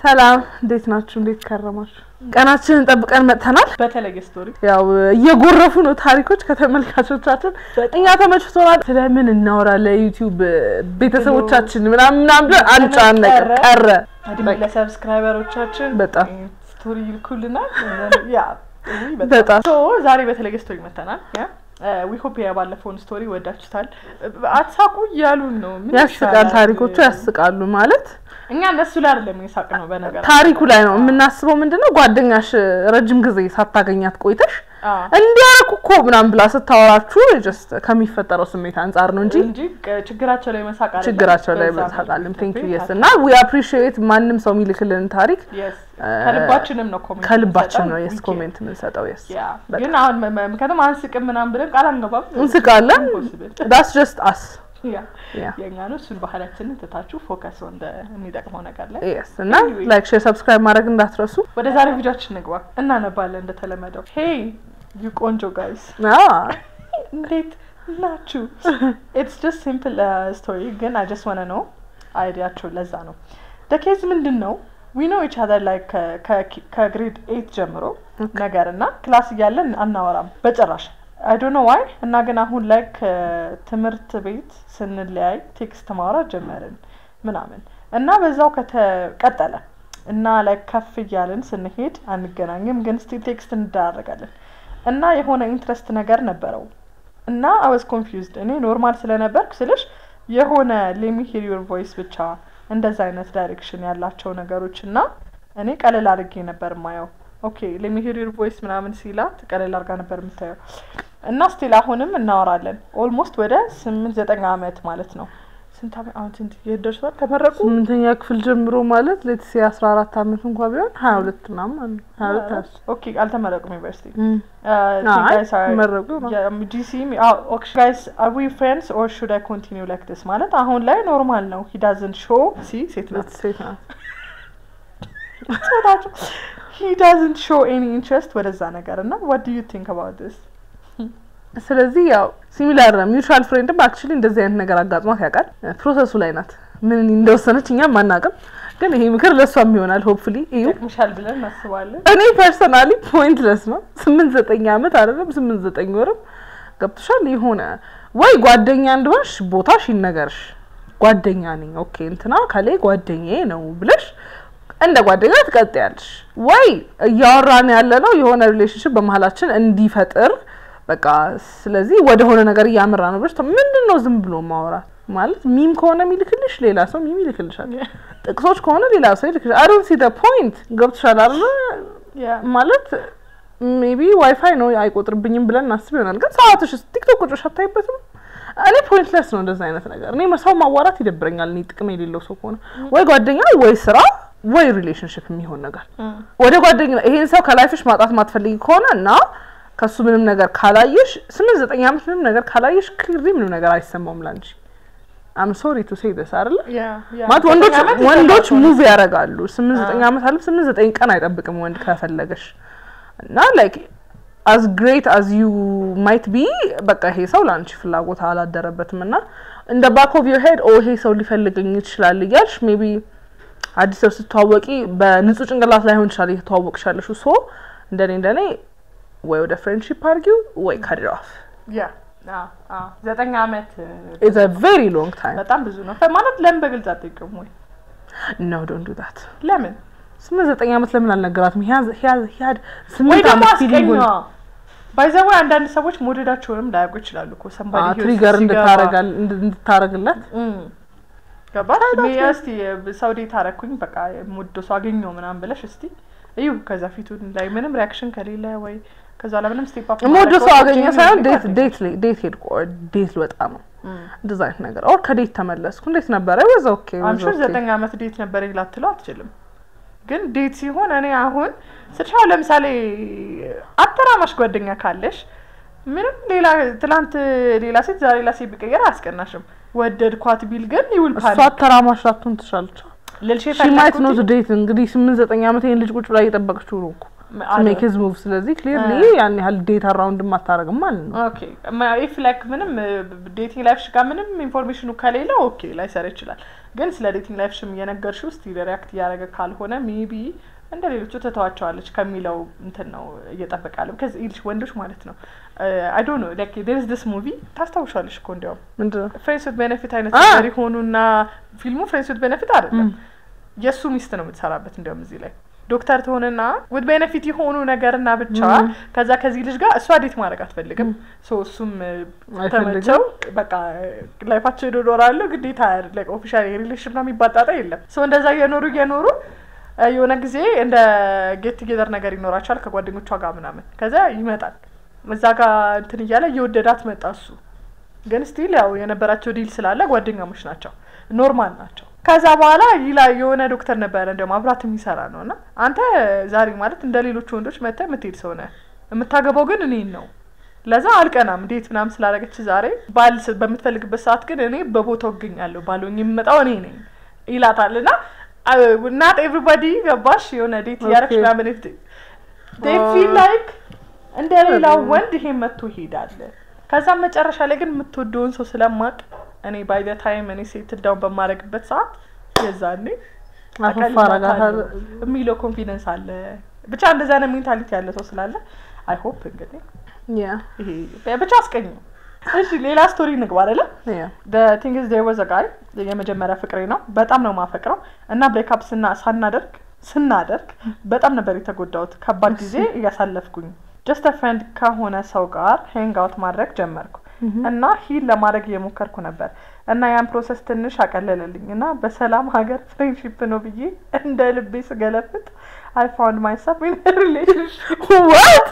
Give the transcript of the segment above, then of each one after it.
ሰላም እንዴት ናችሁ? እንዴት ከረማችሁ? ቀናችንን ጠብቀን መጥተናል። በተለየ ስቶሪ ያው እየጎረፉ ነው ታሪኮች ከተመልካቾቻችን። እኛ ተመችቶናል። ስለምን እናወራለን? ዩቲዩብ ቤተሰቦቻችን ምናምን ምናምን ብለን አንጫነቅ ቀረ። እድሜ ለሰብስክራይበሮቻችን በጣም ስቶሪ ይልኩልናል። ያ ውይ በጣም ሶ ዛሬ በተለየ ስቶሪ መተናል። ዊሆፕ ባለፈውን ስቶሪ ወዳችሁታል። አትሳቁ እያሉን ነው። ምን ያስቃል። ይሻላል? ታሪኮቹ ያስቃሉ ማለት እኛ እነሱ ላይ አይደለም የሳቅ ነው በነገር ታሪኩ ላይ ነው የምናስበው። ምንድነው ጓደኛሽ ረጅም ጊዜ ሳታገኛት ቆይተሽ እንዲያረኩ እኮ ምናምን ብላ ስታወራችሁ ጀስት ከሚፈጠረው ስሜት አንጻር ነው እንጂ እንጂ ችግራቸው ላይ መሳቅ አይደለም። ችግራቸው ላይ በዛ መሳቃለን። ነው። ቴንክ ዩ የስ እና ዊ አፕሪሺየት ማንም ሰው የሚልክልን ታሪክ Yes። ከልባችንም ነው ኮሜንት ከልባችን ነው የምንሰጠው። የስ We ኮሜንት የምንሰጠው የስ care. ያ ግን አሁን መ- መ- ምክንያቱም አንስቅም ምናምን ብለን ቃል አንገባም። እንስቃለን። Impossible። ዳስ ጀስት አስ ያ ያ የእኛ ነው። እሱን ባህላችንን ትታችሁ ፎከስ እንደ የሚጠቅመው ነገር ላይ የስ እና ላይክ ሼር ሰብስክራይብ ማድረግ እንዳትረሱ። ወደ ዛሬ ቪዲዮችን እንግባ። እናነባለን እንደተለመደው። ሄይ ዩ ቆንጆ ጋይስ አዎ እንዴት ናችሁ? ኢትስ ጀስት ሲምፕል ስቶሪ ግን አይ ጀስት ዋነ ነው አይዲያቸው ለዛ ነው። ደኬዝ ምንድን ነው ዊ ኖ ኢች አዘር ላይ ከግሬድ ኤይት ጀምሮ ነገር እና ክላስ እያለን አናወራም በጭራሽ አይ ዶንት ኖ ዋይ እና ግን አሁን ላይ ከትምህርት ቤት ስንለያይ ቴክስት ማውራት ጀመርን ምናምን እና በዛው ከተቀጠለ እና ላይ ከፍ እያልን ስንሄድ አንገናኝም፣ ግን ስቲል ቴክስት እንዳረጋለን እና የሆነ ኢንትረስት ነገር ነበረው እና አይ ዋዝ ኮንፊውዝድ እኔ ኖርማል ስለነበርኩ ስልሽ የሆነ ሌሚ ሂር ዩር ቮይስ ብቻ እንደዛ አይነት ዳይሬክሽን ያላቸው ነገሮች እና እኔ ቀለል አድርጌ ነበር ማየው። ኦኬ ሌሚ ሂር ዩር ቮይስ ምናምን ሲላት ቀለል አድርጋ ነበር የምታየው እና ስቲል አሁንም እናወራለን። ኦልሞስት ወደ ስምንት ዘጠኝ አመት ማለት ነው። ስንት አመት አሁን ስንት የት ደርሷል? ተመረቁ ስምንተኛ ክፍል ጀምሮ ማለት ሌትስ አስራ አራት አመት እንኳ ቢሆን ሀያ ሁለት ምናምን ማለት ነው። ሀያ ሁለት ሀያ ሶስት ኦኬ አልተመረቁም ዩኒቨርሲቲ እም። አይ መረቁ ነው። ጂሲ ጋይስ አር ዊ ፍሬንድስ ኦር ሹድ አይ ኮንቲኒው ላይክ ዲስ ማለት አሁን ላይ ኖርማል ነው። ሂ ዳዝንት ሾ ሲ ሴት ናት ሴት ናት። ጾታቸው ሂ ዳዝንት ሾ ኤኒ ኢንትረስት ወደዛ ነገር እና ዋት ዱ ዩ ቲንክ አባውት ዲስ? ስለዚህ ያው ሲሚላር ነው። ሚውቹዋል ፍሬንድም አክቹሊ እንደዚህ አይነት ነገር አጋጥሟት ያውቃል። ፕሮሰሱ ላይ ናት። ምን እንደወሰነች እኛም አናውቅም፣ ግን ይሄ ምክር ለእሷም ይሆናል። ሆፕፉሊ እዩ። ይጠቅምሻል ብለን እናስባለን። እኔ ፐርሰናሊ ፖይንትለስ ነው። ስምንት ዘጠኝ አመት አይደለም ስምንት ዘጠኝ ወርም ገብቶሻል። የሆነ ወይ ጓደኛ እንደሆንሽ ቦታሽ ይነገርሽ። ጓደኛ ነኝ ኦኬ እንትና ከላይ ጓደኛዬ ነው ብለሽ እንደ ጓደኛ ትቀጥያለሽ። ወይ እያወራን ያለ ነው የሆነ ሪሌሽንሽፕ በመሀላችን እንዲፈጥር በቃ ስለዚህ ወደ ሆነ ነገር እያመራ ነው ብለሽ ምንድን ነው ዝም ብሎ ማውራት ማለት ሚም ከሆነ የሚልክልሽ ሌላ ሰው ሚም ይልክልሻል። ጥቅሶች ከሆነ ሌላ ሰው ይልክልሻል። አይ ዶንት ሲ ዘ ፖይንት ገብቶሻል አይደል? ያ ማለት ሜቢ ዋይፋይ ነው አይቆጥርብኝም ብለን እናስብ ይሆናል። ግን ሰዓትሽ ቲክቶክ ቁጭሽ አታይበትም? እኔ ፖይንትለስ ነው እንደዛ አይነት ነገር። እኔ ሰው ማዋራት ይደብረኛል። እኔ ጥቅም የሌለው ሰው ከሆነ ወይ ጓደኛ ወይ ስራ ወይ ሪሌሽንሽፕ የሚሆን ነገር ወደ ጓደኛ ይሄን ሰው ከላይፍሽ ማጣት ማትፈልጊ ከሆነ እና ከሱ ምንም ነገር ካላየሽ ስምንት ዘጠኝ ዓመት ምንም ነገር ካላየሽ ክሊርሊ ምንም ነገር አይሰማውም ላንቺ። አም ሶሪ ቱ ሴይ ደስ አይደለ ያ ያ ማለት ወንዶች ዘጠኝ ዓመት ወንዶች ይሰማል። ሙቭ ያደርጋሉ። ስምንት ዘጠኝ ዓመት አለ ስምንት ዘጠኝ ቀን አይጠብቅም ወንድ ከፈለገሽ እና ላይክ አዝ ግሬት አዝ ዩ ማይት ቢ በቃ ይሄ ሰው ለአንቺ ፍላጎት አላደረበትም እና እንደ ባክ ኦፍ ዮር ሄድ ኦ ይሄ ሰው ሊፈልገኝ ይችላል እያልሽ ሜቢ አዲስ ሰው ስትተዋወቂ በንጹህ ጭንቅላት ላይሆን ይችላል እየተዋወቅሻለሽ ሶ እንደኔ እንደኔ ወይ ወደ ፍሬንድሺፕ አርጊው ወይ ካት ኢት ኦፍ ያ አ አ ዘጠኝ ዓመት ኢትስ አ ቬሪ ሎንግ ታይም በጣም ብዙ ነው ማለት ለምን በግልጽ አትጠይቅም ወይ? ኖ ዶንት ዱ ዛት ለምን ስምንት ዘጠኝ ዓመት ለምን አልነገራትም? ሂያዝ ሂያዝ ሂያድ ወይ ስምንት ደግሞ ዓመት ፊሊንጉን አስቀኛዋ ባይዘው አንዳንድ ሰዎች መውደዳቸውንም ላያውቁ ይችላሉ እኮ ሰንባዲ ትሪገር እንድታረጋል እንድታረግለት ገባሽ ታዲያ ሜ እስቲ ሰው ዴት አረኩኝ በቃ የምወደው ሰው አገኘው ምናምን ብለሽ እስቲ እዩ ከዛ ፊቱን ላይ ምንም ሪያክሽን ከሌለ ወይ ከዛ ላይ ምንም ስቴፕ አፕ የምወደው ሰው አገኘ ሳይሆን ዴት ዴት ላይ- ዴት ሄድኩ ኦር ዴት ልወጣ ነው እንደዛ አይነት ነገር ኦር ከዴት ተመለስኩ እንዴት ነበረ ወዛ ኦኬ አምሹር ዘጠኝ ዓመት ዴት ነበር ላትለው አትችልም። ግን ዴት ሲሆን እኔ አሁን ስልሻው ለምሳሌ አተራማሽ ጓደኛ ካለሽ ምንም ሌላ ትላንት ሌላ ሴት ዛሬ ሌላ ሴት ቢቀየር አያስቀናሽም። ወደድኳት ቢል ግን ይውል እሷ ተራማሽ ላትሆን ትችላለች ልልሽ ሺ ማይት ኖት ዴት እንግዲህ ስምንት ዘጠኝ ዓመት ይሄን ልጅ ቁጭ ብላ እየጠበቀችው ነው እኮ ሜክ ሂዝ ሙቭ ስለዚህ ክሊርሊ ያን ያህል ዴት አራውንድ አታረግም ማለት ነው ኦኬ ኢፍ ላይክ ምንም ዴቲንግ ላይፍሽ ጋር ምንም ኢንፎርሜሽኑ ከሌለ ኦኬ ላይሰራ ይችላል። ግን ስለ ዴቲንግ ላይፍሽም እየነገርሽው እስቲ ሪያክት እያደረገ ካልሆነ ሜቢ እንደ ሌሎቹ ትተዋቸዋለች ከሚለው እንትን ነው እየጠበቀ ያለው ከዚህ ይልሽ ወንዶች ማለት ነው አይ ዶንት ኖ ላይክ ዴር ኢዝ ዲስ ሙቪ ታስታውሻለሽ እኮ እንዲያውም ምንድን ነው ፍሬንድስ ዊዝ ቤኔፊት አይነት አ! ነገር የሆኑና ፊልሙ ፍሬንድስ ዊዝ ቤኔፊት አይደለም የእሱ ሚስት ነው የምትሰራበት እንዲያውም እዚህ ላይ ዶክተር ትሆንና ውድ ቤኔፊት የሆኑ ነገርና ብቻ ም። ከዛ ከዚህ ልጅ ጋር እሷ ዴት ማድረግ አትፈልግም ሶ እሱም እ፣ አይፈልግም። ተመቸው በቃ ላይፋቸው ሄዶ ዶራሉ ግዴታ ኦፊሻል ሪሌሽን ና የሚባል ጣጣ የለም ሶ እንደዛ እየኖሩ እየኖሩ እ፣ የሆነ ጊዜ እንደ ጌት ቱጌዘር ነገር ይኖራቸዋል ከጓደኞቿ ጋር ምናምን ከዛ ይመጣል እዛ ጋር እንትን እያለ እየወደዳት መጣ እሱ ግን ስቲል ያው የነበራቸው ዲል ስላለ ጓደኛሞች ናቸው ኖርማል ናቸው ከዛ በኋላ ይላ የሆነ ዶክተር ነበረ እንደውም አብራት የሚሰራ ነው እና አንተ ዛሬ ማለት እንደ ሌሎች ወንዶች መጥተህ የምትሄድ ሰው ነህ የምታገባው ግን እኔን ነው ለዛ አልቀናም ዴት ምናምን ስላደረገች ዛሬ ባል ስ- በምትፈልግበት ሰዓት ግን እኔ በቦታው እገኛለሁ ባልሆኝ የምመጣው እኔ ነኝ ይላታል እና ናት ኤቭሪባዲ ገባሽ የሆነ ዴት እያደረግሽ Okay. ምናምን ፊል ላይክ እንደ ሌላው ወንድ ይሄ መጥቶ ይሄዳል ከዛም መጨረሻ ላይ ግን የምትወደውን ሰው ስለማቅ እኔ ባይ ዘ ታይም እኔ ሴት ዳውን በማድረግበት ሰዓት የዛኔ አፈፋ አረጋታለሁ። የሚለው ኮንፊደንስ አለ ብቻ እንደዛ አይነት ሜንታሊቲ ያለ ሰው ስላለ አይ ሆፕ እንግዲህ ያ ይሄ ብቻ አስቀኝ እሺ ሌላ ስቶሪ ንግባ አይደለ ያ ቲንግ ዝ ወዘ ጋይ የመጀመሪያ ፍቅሬ ነው በጣም ነው ማፈቅረው እና ብሬክአፕ ስና ሳናደርግ ስናደርግ በጣም ነበር የተጎዳሁት ከባድ ጊዜ እያሳለፍኩኝ ጀስት ፍሬንድ ከሆነ ሰው ጋር ሄንግ አውት ማድረግ ጀመርኩ እና ሂል ለማድረግ እየሞከርኩ ነበር እና ያን ፕሮሰስ ትንሽ አቀለለልኝ እና በሰላም ሀገር ፍሬንድሺፕ ነው ብዬ እንደ ልቤ ስገለፍጥ አይ ፋውንድ ማይሰልፍ ኢን ሪሌሽንሽፕ ዋት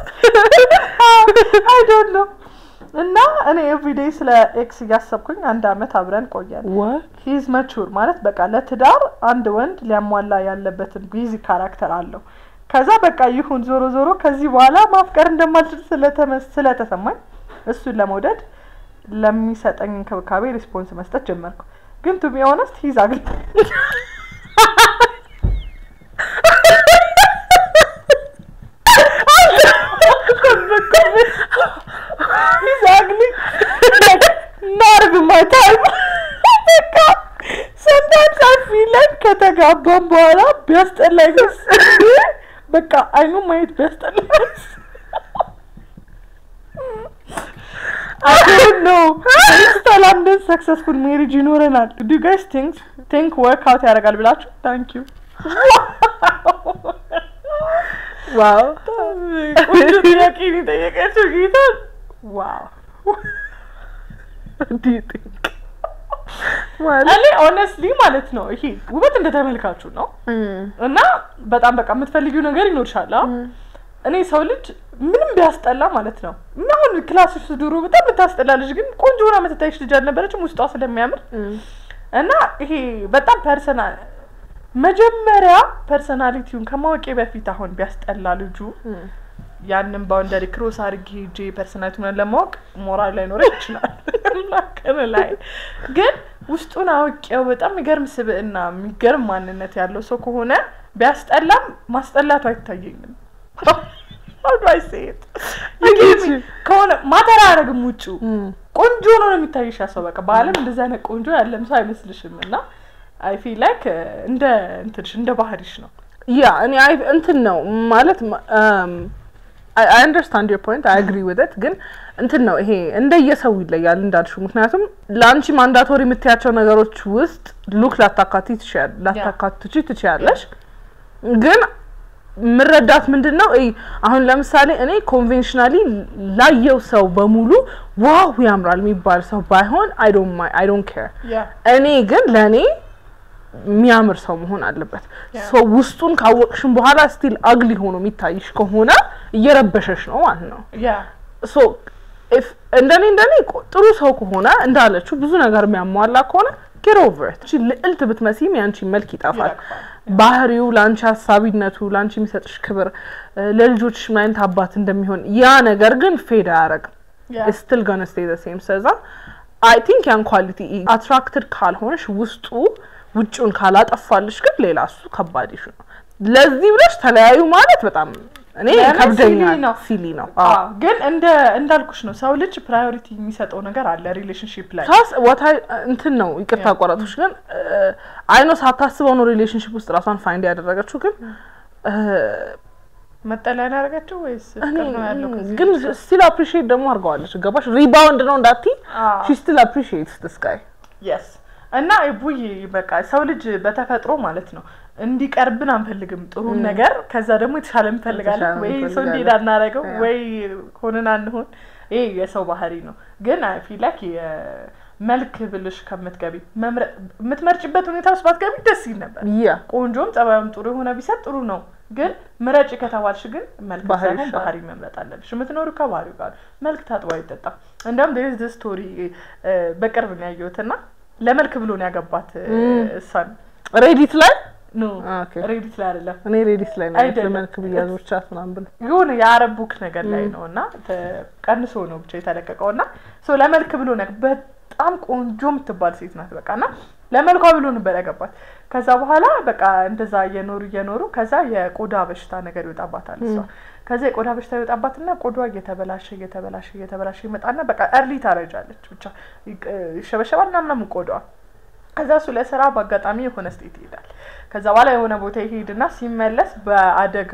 አይ ዶንት ኖ እና እኔ ኤቭሪዴይ ስለ ኤክስ እያሰብኩኝ አንድ አመት አብረን ቆየን ዋት ሂዝ መቹር ማለት በቃ ለትዳር አንድ ወንድ ሊያሟላ ያለበትን ቢዚ ካራክተር አለው ከዛ በቃ ይሁን ዞሮ ዞሮ ከዚህ በኋላ ማፍቀር እንደማልችል ስለተመስ- ስለተሰማኝ እሱን ለመውደድ ለሚሰጠኝ እንክብካቤ ሪስፖንስ መስጠት ጀመርኩ ግን ቱ ቢ ኦነስት ሂዝ አግሊ ሂዝ አግሊ ናርግ ማይ ታይም በቃ sometimes I feel like ከተጋባም በኋላ ቢያስጠላኝ በቃ አይኑ ማየት ቢያስጠላኝ I don't know. ተላምደን ሰክሰስፉል ሜሪጅ ይኖረናል። ዱ ጋይስ ቲንክ ቲንክ ወርክ አውት ያደርጋል ብላችሁ ታንክ ዩ ዋው ቆንጆ ጥያቄ ነው የጠየቀችው ጌታ ዋው ዲዩ ቲንክ ማለት እኔ ኦነስትሊ ማለት ነው ይሄ ውበት እንደ ተመልካቹ ነው እና በጣም በቃ የምትፈልጊው ነገር ይኖርሻል አ? እኔ ሰው ልጅ ምንም ቢያስጠላ ማለት ነው እና አሁን ክላስ ውስጥ ድሮ በጣም የምታስጠላ ልጅ ግን ቆንጆ ሆና የምትታይሽ ልጅ አልነበረችም ውስጧ ስለሚያምር እና ይሄ በጣም ፐርሰናል መጀመሪያ ፐርሰናሊቲውን ከማወቄ በፊት አሁን ቢያስጠላ ልጁ ያንን ባውንደሪ ክሮስ አድርጌ ሄጄ ፐርሰናሊቲውን ለማወቅ ሞራል ላይኖረ ይችላል ላከነ ላይ ግን ውስጡን አውቄው በጣም የሚገርም ስብዕና የሚገርም ማንነት ያለው ሰው ከሆነ ቢያስጠላም ማስጠላቱ አይታየኝም How do I say it? I get you. ከሆነ ማተር አያደርግም ውጩ ቆንጆ ነው ነው የሚታይሽ ያ ሰው በቃ በአለም እንደዚ አይነት ቆንጆ ያለም ሰው አይመስልሽም እና አይ ፊል ላይክ እንደ እንትንሽ እንደ ባህሪሽ ነው ያ እኔ አይ እንትን ነው ማለት አይ አንደርስታንድ ዮር ፖይንት አይ አግሪ ዊዝ ኢት ግን እንትን ነው ይሄ እንደየሰው ይለያል እንዳልሽው ምክንያቱም ለአንቺ ማንዳቶሪ የምትያቸው ነገሮች ውስጥ ሉክ ላታካቲ ትችያል- ላታካትቺ ትችያለሽ ግን ምረዳት ምንድን ነው እይ አሁን ለምሳሌ እኔ ኮንቬንሽናሊ ላየው ሰው በሙሉ ዋው ያምራል የሚባል ሰው ባይሆን አይ ዶንት ኬር ያ እኔ ግን ለእኔ የሚያምር ሰው መሆን አለበት። Yeah. ሰው ውስጡን ካወቅሽም በኋላ ስቲል አግሊ ሆኖ የሚታይሽ ከሆነ እየረበሸሽ ነው ማለት ነው። ያ ሶ if እንደኔ እንደኔ ቆ- ጥሩ ሰው ከሆነ እንዳለችው ብዙ ነገር የሚያሟላ ከሆነ ጌት ኦቨር ኢት። ልዕልት ብትመሲም ያንቺ መልክ ይጠፋል። ይረግፋል። ባህሪው፣ ለአንቺ ሀሳቢነቱ፣ ለአንቺ የሚሰጥሽ ክብር፣ እ፣ ለልጆችሽ ምን አይነት አባት እንደሚሆን ያ ነገር ግን ፌድ አያረግም። ያ ስትል ገነ ስቴ ዘ ሴም ስለዛ አይ ቲንክ ያን ኳሊቲ አትራክትድ ካልሆነሽ ውስጡ ውጭውን ካላጠፋልሽ ግን ሌላ እሱ ከባድ ይሹ ነው። ለዚህ ብለሽ ተለያዩ ማለት በጣም እኔ ለምን ከብደኛል ሲሊ ነው? ሲሊ ነው አዎ፣ ግን እንደ እንዳልኩሽ ነው ሰው ልጅ ፕራዮሪቲ የሚሰጠው ነገር አለ ሪሌሽንሺፕ ላይ ፕላስ ወታ እንትን ነው ይቅርታ አቋራጦች ግን አይኖ ሳታስበው ነው ሪሌሽንሽፕ ውስጥ ራሷን ፋይንድ ያደረገችው ግን እ፣ መጠለያ ነው ያደረገችው ወይስ እኔ ፍቅር ነው ያለው ከዚህ ግን ስቲል አፕሪሺየት ደግሞ አድርገዋለች ገባሽ ሪባውንድ ነው እንዳቲ አዎ። ሺ ስቲል አፕሪሺየትስ ዲስ ጋይ የስ እና ቡይ በቃ ሰው ልጅ በተፈጥሮ ማለት ነው እንዲቀርብን አንፈልግም ጥሩን ነገር ከዛ ደግሞ የተሻለ እንፈልጋለን የተሻለ ወይ ሰው እንፈልጋለን። እንዲሄድ አናረገው ያ። ወይ ሆነን አንሆን ይሄ የሰው ባህሪ ነው ግን አይ ፊል ላይክ መልክ ብልሽ ከምትገቢ መምረጥ የምትመርጭበት ሁኔታ ውስጥ ባትገቢ ደስ ይል ነበር ያ ቆንጆም ጸባዩም ጥሩ የሆነ ቢሰጥ ጥሩ ነው ግን ምረጭ ከተባልሽ ግን መልክ ባህሪ ሳይሆን ይሻላል። ባህሪ መምረጥ አለብሽ የምትኖሩ ከባህሪው ጋር መልክ ታጥቦ አይጠጣም እንደውም ዴዝ ደ ስቶሪ በቅርብ ነው ያየሁት እና ለመልክ ብሎ ነው ያገባት እ፣ ም። እሷን ሬዲት ላይ ኖ ኦኬ ሬዲት ላይ አይደለም እኔ ሬዲት ላይ ነው አይደለም። ለመልክ ብያዞቻት ምናምን ብለው የሆነ የአረብ ቡክ ነገር ላይ ነው እና ተ- ቀንሶ ነው ብቻ የተለቀቀው እና ሶ ለመልክ ብሎ ነው በጣም ቆንጆ የምትባል ሴት ናት በቃ እና ለመልኳ ብሎ ነበር ያገባት ከዛ በኋላ በቃ እንደዛ እየኖሩ እየኖሩ ከዛ የቆዳ በሽታ ነገር ይወጣባታል እሷ ከዛ የቆዳ በሽታ ይወጣባትና ቆዳ እየተበላሸ እየተበላሸ እየተበላሸ ይመጣና በቃ እርሊ ታረጃለች ብቻ ይቅ- ይሸበሸባል እና ምናምን ቆዳዋ ከዛ እሱ ለስራ በአጋጣሚ የሆነ ስቴት ይሄዳል። ከዛ በኋላ የሆነ ቦታ ይሄድና ሲመለስ በአደጋ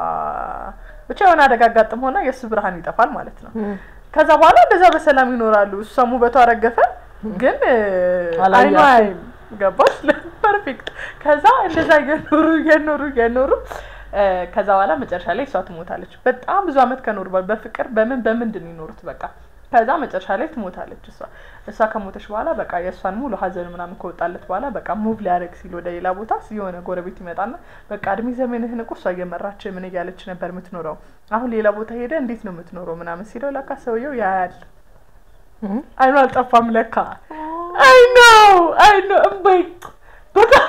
ብቻ የሆነ አደጋ አጋጥም ሆነ የእሱ ብርሃን ይጠፋል ማለት ነው። ከዛ በኋላ እንደዛ በሰላም ይኖራሉ። እሷም ውበቷ ረገፈ፣ ግን እ፣ አላያትም። አይኗ አይም ገባሽ? ፐርፌክት። ከዛ እንደዛ እየኖሩ እየኖሩ እየኖሩ እ፣ ከዛ በኋላ መጨረሻ ላይ እሷ ትሞታለች። በጣም ብዙ አመት ከኖሩ በኋላ በፍቅር በምን በምንድን ነው ይኖሩት በቃ ከዛ መጨረሻ ላይ ትሞታለች እሷ እሷ ከሞተች በኋላ በቃ የእሷን ሙሉ ሀዘን ምናምን ከወጣለት በኋላ በቃ ሙቭ ሊያደርግ ሲል ወደ ሌላ ቦታ የሆነ ጎረቤት ይመጣና በቃ እድሜ ዘመንህን እኮ እሷ እየመራች ምን እያለች ነበር የምትኖረው አሁን ሌላ ቦታ ሄደ እንዴት ነው የምትኖረው ምናምን ሲለው ለካ ሰውየው ያያል አይኑ አልጠፋም ለካ አይ ነው አይ ነው እምበይ በጣም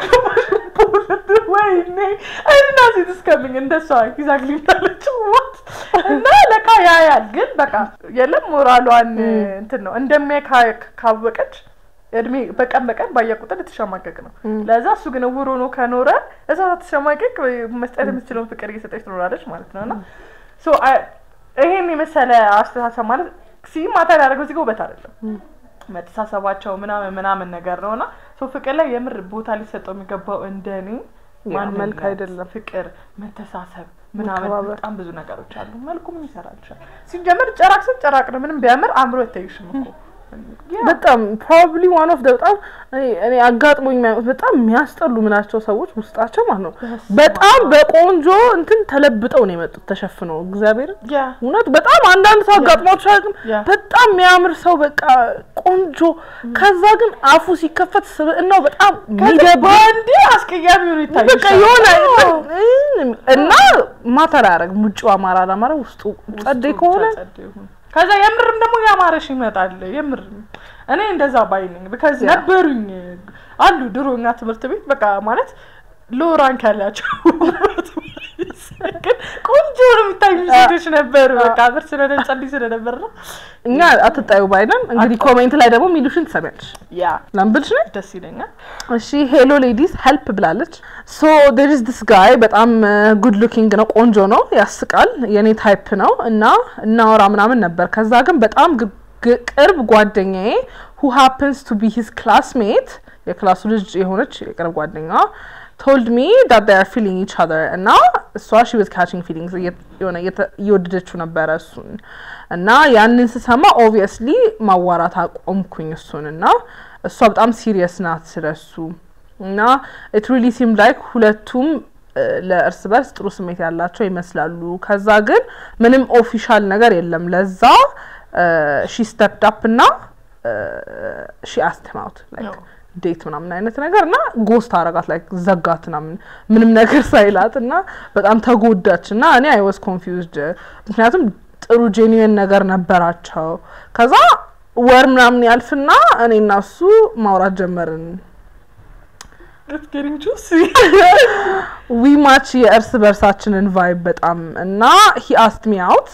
ወይኔ አይና ሴት እስከምኝ እንደሷ ይዛግሊ እንዳለች ዋት እና ለካ ያያል ግን በቃ የለም ሞራሏን እንትን ነው እንደሚያይ ካ- ካወቀች እድሜ በቀን በቀን ባየ ቁጥር ልትሸማቀቅ ነው። ለዛ እሱ ግን እውር ሆኖ ከኖረ እዛ ትሸማቀቅ መስጠት የምትችለውን ፍቅር እየሰጠች ትኖራለች ማለት ነው እና ሶ አ- ይሄን የመሰለ አስተሳሰብ ማለት ሲ ማታ ያደረገው እዚህ ጋር ውበት አይደለም መተሳሰባቸው ምናምን ምናምን ነገር ነው እና ሶ ፍቅር ላይ የምር ቦታ ሊሰጠው የሚገባው እንደኔ ያ ማንነት፣ መልክ አይደለም። ፍቅር፣ መተሳሰብ ምናምን መከባበር። በጣም ብዙ ነገሮች አሉ። መልኩ ምን ይሰራልሻል? ሲጀመር ጨራቅ ስን ጨራቅ ነው። ምንም ቢያምር አእምሮ አይታይሽም እኮ ያ በጣም ፕሮባብሊ ዋን ኦፍ በጣም እኔ- እኔ አጋጥሞኝ የሚያውቁት በጣም የሚያስጠሉ ምናቸው ሰዎች ውስጣቸው ማለት ነው በጣም በቆንጆ እንትን ተለብጠው ነው የመጡት ተሸፍነው እግዚአብሔር ያ እውነት በጣም አንዳንድ ሰው አጋጥሟቸው አያውቅም ያ በጣም የሚያምር ሰው በቃ ቆንጆ ከዛ ግን አፉ ሲከፈት ስብዕናው በጣም የሚደብር በአንዴ አስቀያሚ ሆኖ ይታይሻል። በቃ የሆነ አዎ። እና ማተር አያደርግም ውጭው አማራ አላማረ ውስጡ ጸደይ ውስጡ ከሆነ ብቻ ጸደይ ይሁን። ከዛ የምርም ደግሞ ያማረሽ ይመጣል። የምርም እኔ እንደዛ ባይ ነኝ። ቢካዝ ያ። ነበሩኝ አሉ ድሮ እኛ ትምህርት ቤት በቃ ማለት ሎ ራንክ ያላቸው ግን ቆንጆ ነው የሚታዩ ሴቶች ነበሩ። በቃ ብር ስለነ ጸልይ ስለነበር ነው እኛ አትጣዩ ባይነን እንግዲህ ኮሜንት ላይ ደግሞ ሚሉሽን ትሰሚያለሽ ያ ላምብልሽ ነ ደስ ይለኛል። እሺ ሄሎ ሌዲስ ሄልፕ ብላለች ሶ ዴር ኢዝ ዲስ ጋይ በጣም ጉድ ሉኪንግ ነው ቆንጆ ነው ያስቃል የኔ ታይፕ ነው እና እናወራ ምናምን ነበር ከዛ ግን በጣም ግ- ግ- ቅርብ ጓደኛዬ ሁ ሃፕንስ ቱ ቢ ሂዝ ክላስሜት የክላሱ ልጅ የሆነች የቅርብ ጓደኛ ቶልድ ሚ ዳት they are feeling each other እና እሷ she was catching feelings እየ- የሆነ እየተ- እየወደደችው ነበረ እሱን እና ያንን ስሰማ ኦብቪየስሊ ማዋራት አቆምኩኝ እሱን እና እሷ በጣም ሲሪየስ ናት ስለሱ እና ኢት ሪሊ ሲም ላይክ ሁለቱም እ፣ ለእርስ በርስ ጥሩ ስሜት ያላቸው ይመስላሉ። ከዛ ግን ምንም ኦፊሻል ነገር የለም። ለዛ ሺ ስተፕድ አፕ እና ሺ አስትም አውት ላይክ No. ዴት ምናምን አይነት ነገር እና ጎስት አረጋት ላይክ ዘጋት ምናምን ምንም ነገር ሳይላት እና በጣም ተጎዳች እና እኔ አይ ዋዝ ኮንፊውዝድ ምክንያቱም ጥሩ ጄኒዌን ነገር ነበራቸው። ከዛ ወር ምናምን ያልፍና እኔ እና እሱ ማውራት ጀመርን። It's getting juicy. ዊ ማች የእርስ በርሳችንን ቫይብ በጣም እና ሂ አስት ሚ አውት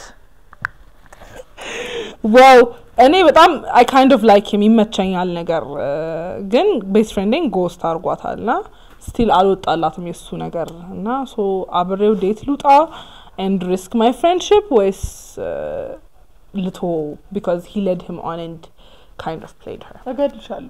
ዋው እኔ በጣም አይ ካይንድ ኦፍ ላይክ ሂም ይመቸኛል ነገር እ፣ ግን ቤስት ፍሬንዴን ጎስት አርጓታል ና ስቲል አልወጣላትም የሱ ነገር እና ሶ አብሬው ዴት ልውጣ ኤንድ ሪስክ ማይ ፍሬንድሽፕ ወይስ ልቶ ቢካዝ ሂ ሌድ ሂም ኦን ኤንድ ካይንድ ኦፍ ፕሌድ ሄር እገልሻለሁ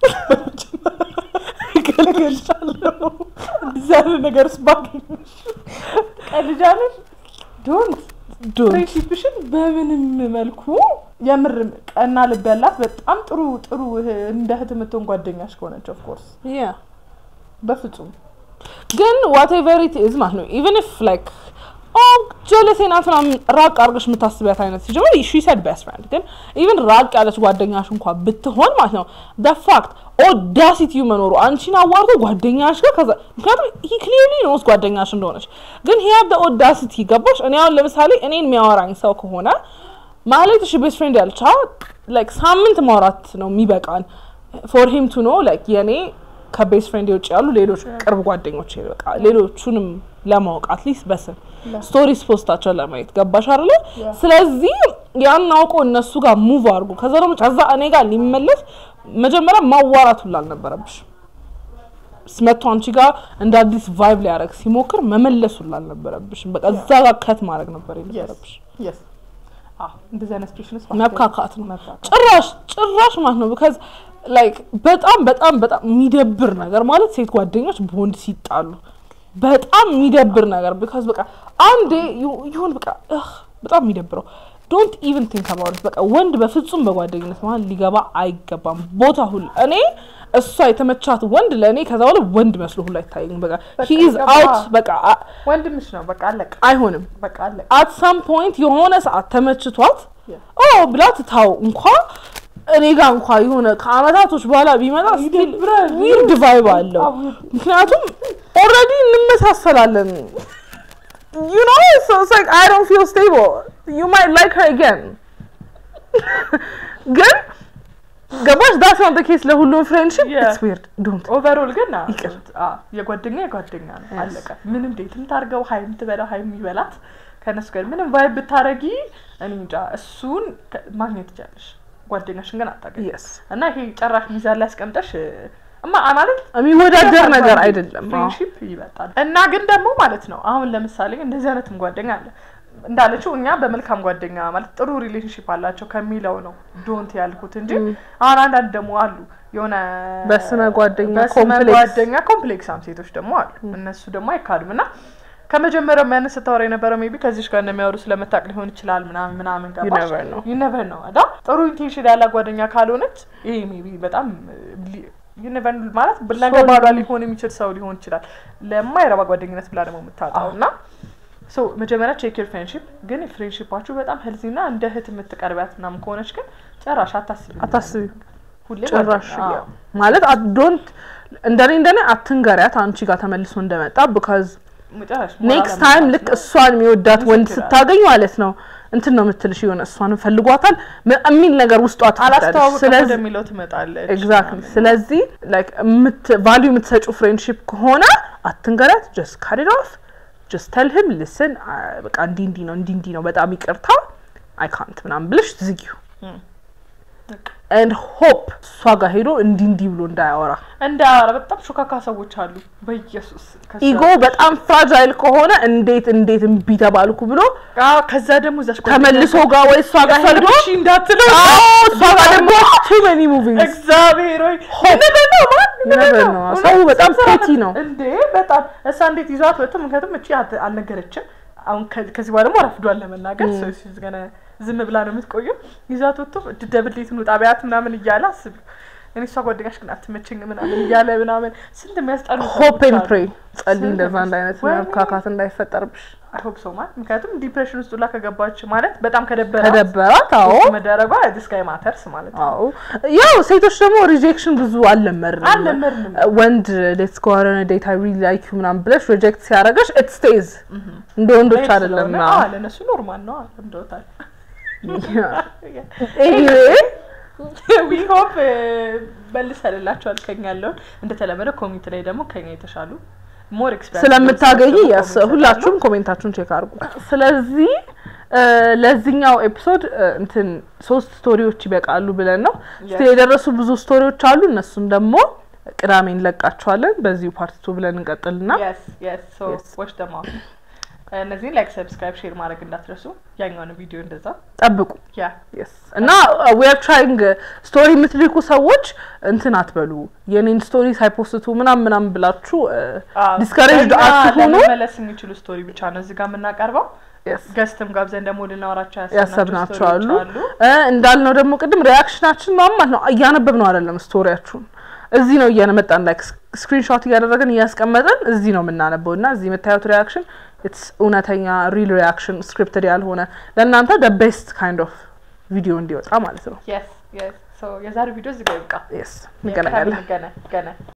እገልሻለሁ እንደዚህ አይነት ነገር ውስጥ ባገኝሽ ቀልጃለሽ ዶንት ዶንት ፍሬንድሺፕሽን በምንም መልኩ የምር ቀና ልብ ያላት በጣም ጥሩ ጥሩ እህ- እንደ እህት የምትሆን ጓደኛሽ ከሆነች ኦፍኮርስ ያ በፍጹም ግን ዋቴቨር ኢት ኢዝ ማለት ነው ኢቨን ኢፍ ላይክ ኦ ጀለሴ ናት ምናምን ራቅ አድርገሽ የምታስቢያት አይነት ሲጀምር ሺ ሰድ ቤስት ፍሬንድ ግን ኢቨን ራቅ ያለች ጓደኛሽ እንኳ ብትሆን ማለት ነው ደ ፋክት ኦዳሲቲዩ መኖሩ አንቺን አዋርቶ ጓደኛሽ ጋር ከዛ ምክንያቱም ሂ ክሊርሊ ኖስ ጓደኛሽ እንደሆነች ግን ሂ ሃቭ ኦዳሲቲ ገባሽ እኔ አሁን ለምሳሌ እኔን የሚያወራኝ ሰው ከሆነ ማለት እሺ ቤስት ፍሬንድ ያልቻ ላይክ ሳምንት ማውራት ነው የሚበቃን ፎር ሂም ቱ ኖ ላይክ የኔ ከቤስት ፍሬንድ ውጭ ያሉ ሌሎች ቅርብ ጓደኞች በቃ ሌሎቹንም ለማወቅ አትሊስት በስም ስቶሪስ ፖስታቸውን ለማየት ገባሽ አይደለ? Yeah. ስለዚህ ያን አውቆ እነሱ ጋር ሙቭ አድርጎ ከዛ ደግሞ ከዛ እኔ ጋር ሊመለስ መጀመሪያ ማዋራት ሁላ አልነበረብሽ። ስመቶ አንቺ ጋር እንደ አዲስ ቫይብ ሊያደርግ ሲሞክር መመለስ ሁላ አልነበረብሽም። በቃ እዛ ጋር ከት ማድረግ ነበር የነበረብሽ። የስ እንደዚህ አይነት ሲቹዌሽን ውስጥ መብካካት ነው መብካካት። ጭራሽ ጭራሽ ማለት ነው ቢካዝ ላይክ በጣም በጣም በጣም የሚደብር ነገር ማለት ሴት ጓደኞች በወንድ ሲጣሉ በጣም የሚደብር ነገር ቢካዝ በቃ አንዴ ዩ- ይሁን በቃ እህ በጣም የሚደብረው ዶንት ኢቨን ቲንክ አባውት በቃ ወንድ በፍጹም በጓደኝነት መሀል ሊገባ አይገባም። ቦታ ሁሉ እኔ እሷ የተመቻት ወንድ ለእኔ ከዛ በኋላ ወንድ መስሎ ሁሉ አይታየኝም። በቃ በቃ ሂ ኢዝ ገባ። አውት በቃ አ- ወንድምሽ ነው በቃ አለቀ አይሆንም። በቃ አለቀ አት ሳም ፖይንት የሆነ ሰዓት ተመችቷት Yeah. ኦ ብላ ትታው እንኳ እኔ ጋር እንኳ የሆነ ከአመታቶች በኋላ ቢመጣ ስቲል ይደብራል። ዊርድ ቫይብ አለው። በጣም weird። ምክንያቱም ኦልሬዲ እንመሳሰላለን። you know so it's like I don't feel stable you might like her again ግን ገባሽ that's not the case ለሁሉም friendship Yeah. it's weird don't ኦቨርኦል ግን አ- ይቅር። አ፣ የጓደኛ የጓደኛ ነው Yes. አለቀ ምንም ዴትም ታርገው ሀይም ትበላው ሀይም ይበላት ከእነሱ ጋር ምንም ቫይብ ብታረጊ እኔ እንጃ እሱን ከ- ማግኘት ትችላለሽ ጓደኛሽን ግን አታገኝ yes እና ይሄ ጨራሽ ሚዛን ላይ ያስቀምጠሽ እማ አ- ማለት የሚወዳደር ነገር አይደለም አዎ። ፍሬንሺፕ ይበልጣል እና ግን ደግሞ ማለት ነው አሁን ለምሳሌ እንደዚህ አይነትም ጓደኛ አለ እንዳለችው እኛ በመልካም ጓደኛ ማለት ጥሩ ሪሌሽንሽፕ አላቸው ከሚለው ነው ዶንት ያልኩት እንጂ አሁን አንዳንድ ደግሞ አሉ የሆነ በስመ ጓደኛ በስመ ኮምፕሌክስ። ጓደኛ ኮምፕሌክሳም ሴቶች ደግሞ አሉ እነሱ ደግሞ አይካዱም እና ከመጀመሪያው ያንን ስታወራ የነበረው ሜቢ ከዚች ጋር እንደሚያወሩ ስለመታቅ ሊሆን ይችላል ምናምን ምናምን You ገባሽ never know. ዩ ነቨር ነው አዳ ጥሩ ኢንቴንሽን ያላት ጓደኛ ካልሆነች ይሄ ሜቢ በጣም ዩ ነቨር ማለት ነገ So- ባሏ ሊሆን የሚችል ሰው ሊሆን ይችላል ለማይረባ ጓደኝነት ብላ ደግሞ የምታጣው እና ሶ መጀመሪያ ቼክ ዩር ፍሬንድሺፕ ግን ፍሬንድሺፓችሁ በጣም ሄልዚ እና እንደ እህት የምትቀርቢያት ምናምን ከሆነች ግን ጨራሽ አታስቢ አታስቢ ሁሌ ጭራሽ ጓደኛ- ያው ማለት ዶንት እንደኔ እንደኔ አትንገሪያት አንቺ ጋር ተመልሶ እንደመጣ ቢካዝ ጨራሽ ኔክስት ሞራል ታይም አለመጣት ልክ ነው። እሷን የሚወዳት ወንድ ምስክር ስታገኝ ማለት ነው እንትን ነው የምትልሽ የሆነ እሷንም ፈልጓታል ም- የሚል ነገር ውስጧ ትፈጥራለች። አላስተዋወቅም ስለዚህ ወደሚለው ትመጣለች ኤግዛክትሊ ምናምን። ስለዚህ ላይክ ቫሊዩ የምትሰጪው ፍሬንድሺፕ ከሆነ አትንገሪያት ጀስት ካት ኢት ኦፍ ጀስት ተል ሂም ሊስን በቃ እንዲህ እንዲህ ነው እንዲህ እንዲህ ነው በጣም ይቅርታ አይ ካንት ምናምን ብለሽ ዝጊው እም። በቃ ኤንድ ሆፕ እሷ ጋር ሄዶ እንዲህ እንዲህ ብሎ እንዳያወራ እንደ ኧረ በጣም ሾካካ ሰዎች አሉ በኢየሱስ ከዛ- ኢጎ በጣም ፍራጃይል ከሆነ እንዴት እንዴት እምቢ ተባልኩ ብሎ አዎ፣ ከዛ ደግሞ እዛች ተመልሶ ጋር ወይ እሷ ጋር ሄዶ እሺ እንዳትለው አዎ እሷ ጋር ደግሞ ቱ መኒ ሙቪንግስ እግዚአብሔር ሆይ Hope. ነገር ነው ማን ነገር ነገር ነው። እውነት ሰው በጣም ስንት ፔቲ ነው። እንዴ በጣም እሷ እንዴት ይዟት ወጥቶ ምክንያቱም እቺ አት- አልነገረችም አሁን ከ- ከዚህ በኋላ ደግሞ ረፍዷል ለመናገር ሰው ሲዝ ገነ ዝም ብላ ነው የምትቆየው ይዟት ወጥቶ ደብሌት ነው ጣቢያት ምናምን እያለ አስቢ እኔ እሷ ጓደኛሽ ግን አትመቸኝ ምናምን እያለ ምናምን ስንት የሚያስጠሉ ሆፕ ኤንድ ሰዎች ፕሬ አሉ። ጸልይ እንደዛ አንድ አይነት ወይኔ። መብካካት እንዳይፈጠርብሽ አይሆፕ ሰው ማለት ምክንያቱም ዲፕሬሽን ውስጥ ሁላ ከገባች ማለት በጣም ከደበራት ከደበራት አዎ ፖስት መደረጓ ዲስጋይ ማተርስ ማለት ነው አዎ ያው ሴቶች ደግሞ ሪጀክሽን ብዙ አልለመድንም አልለመድንም። ወንድ ሌትስ ጎ ኦን ዴት አይ ሪሊ ላይክ ዩ ምናምን ብለሽ ሪጀክት ሲያደርገሽ ኢት ስቴዝ እንደ ወንዶች ሬት አይደለም ስለሆነ፣ አዎ፣ ለእነሱ ኖርማል ነው እንደወታል ኤኒዌይ ዊ ሆፕ መልሰንላችኋል ከኛ ያለውን እንደተለመደ ኮሚኒቲ ላይ ደግሞ ከኛ የተሻሉ ሞር ኤክስፐሪንስ ስለምታገኝ የስ ሁላችሁም ኮሜንታችሁን ቼክ አድርጉ። ስለዚህ እ፣ ለዚህኛው ኤፒሶድ እ፣ እንትን ሶስት ስቶሪዎች ይበቃሉ ብለን ነው ስቲል የደረሱ ብዙ ስቶሪዎች አሉ። እነሱን ደግሞ ቅዳሜ እንለቃቸዋለን። በዚሁ ፓርት ቱ ብለን እንቀጥልና yes yes so Yes. watch them out እነዚህን ላይክ ሰብስክራይብ ሼር ማድረግ እንዳትረሱ ያኛውን ቪዲዮ እንደዛ ጠብቁ ያ yes እና ዌር ትራይንግ ስቶሪ የምትልኩ ሰዎች እንትን አትበሉ የኔን ስቶሪ ሳይፖስቱ ምናም ምናም ብላችሁ ዲስከሬጅድ ለእኛ አትሆኑ ለመመለስ የሚችሉ ስቶሪ ብቻ ነው እዚህ ጋር የምናቀርበው Yes. ገስትም ጋብዘን ደግሞ ልናወራቸው ያሰብናቸው አሉ ስቶሪዎች አሉ እ እንዳልነው ደግሞ ቅድም ሪያክሽናችን ማማት ነው እያነበብ ነው አይደለም ስቶሪያችሁን እዚህ ነው እያመጣን ላይክ ስክሪንሾት እያደረግን እያስቀመጠን እዚህ ነው የምናነበው እና እዚህ የምታዩት ሪያክሽን ኢትስ እውነተኛ ሪል ሪያክሽን ስክሪፕትድ ያልሆነ ለእናንተ ደ ቤስት ካይንድ ኦፍ ቪዲዮ እንዲወጣ ማለት ነው የስ የስ የዛሬው ቪዲዮ እዚህ ጋር ይብቃ ስ እንገናኛለን ገነ ገነ